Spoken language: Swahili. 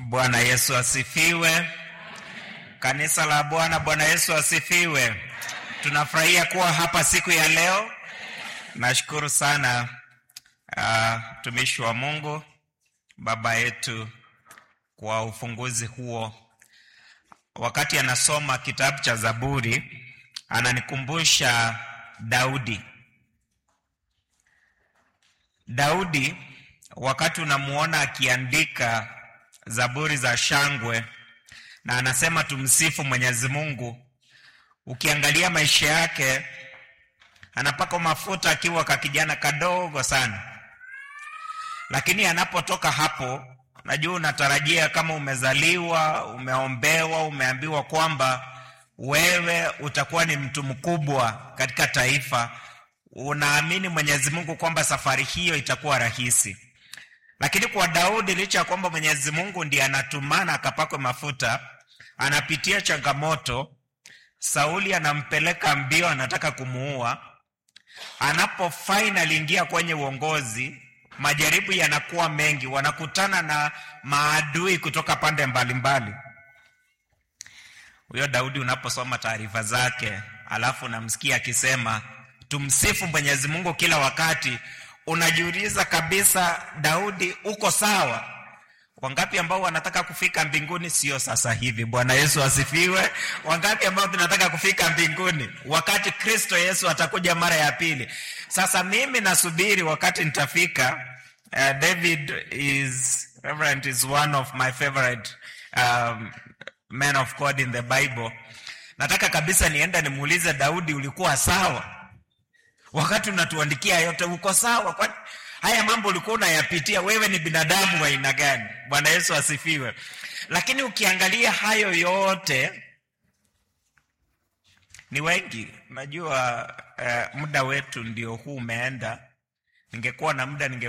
Bwana Yesu asifiwe. Kanisa la Bwana, Bwana Yesu asifiwe. Tunafurahia kuwa hapa siku ya leo. Nashukuru sana mtumishi uh, wa Mungu baba yetu kwa ufunguzi huo. Wakati anasoma kitabu cha Zaburi, ananikumbusha Daudi. Daudi wakati unamuona akiandika zaburi za shangwe na anasema tumsifu Mwenyezi Mungu, ukiangalia maisha yake anapaka mafuta akiwa ka kijana kadogo sana, lakini anapotoka hapo, najua unatarajia kama umezaliwa, umeombewa, umeambiwa kwamba wewe utakuwa ni mtu mkubwa katika taifa, unaamini Mwenyezi Mungu kwamba safari hiyo itakuwa rahisi. Lakini kwa Daudi, licha ya kwamba Mwenyezi Mungu ndiye anatumana akapakwe mafuta, anapitia changamoto. Sauli anampeleka mbio, anataka kumuua. Anapo finally ingia kwenye uongozi, majaribu yanakuwa mengi, wanakutana na maadui kutoka pande mbalimbali. Huyo Daudi unaposoma taarifa zake, alafu unamsikia akisema tumsifu Mwenyezi Mungu kila wakati, unajiuliza kabisa, Daudi uko sawa? Wangapi ambao wanataka kufika mbinguni? Sio sasa hivi. Bwana Yesu asifiwe. Wangapi ambao tunataka kufika mbinguni wakati Kristo Yesu atakuja mara ya pili? Sasa mimi nasubiri wakati nitafika. Uh, David is Reverend is one of my favorite um, men of God in the Bible. Nataka kabisa nienda nimuulize Daudi, ulikuwa sawa wakati unatuandikia yote? Uko sawa? Kwani haya mambo ulikuwa unayapitia? Wewe ni binadamu wa aina gani? Bwana Yesu asifiwe. Lakini ukiangalia hayo yote ni wengi. Najua uh, muda wetu ndio huu umeenda. Ningekuwa na muda ninge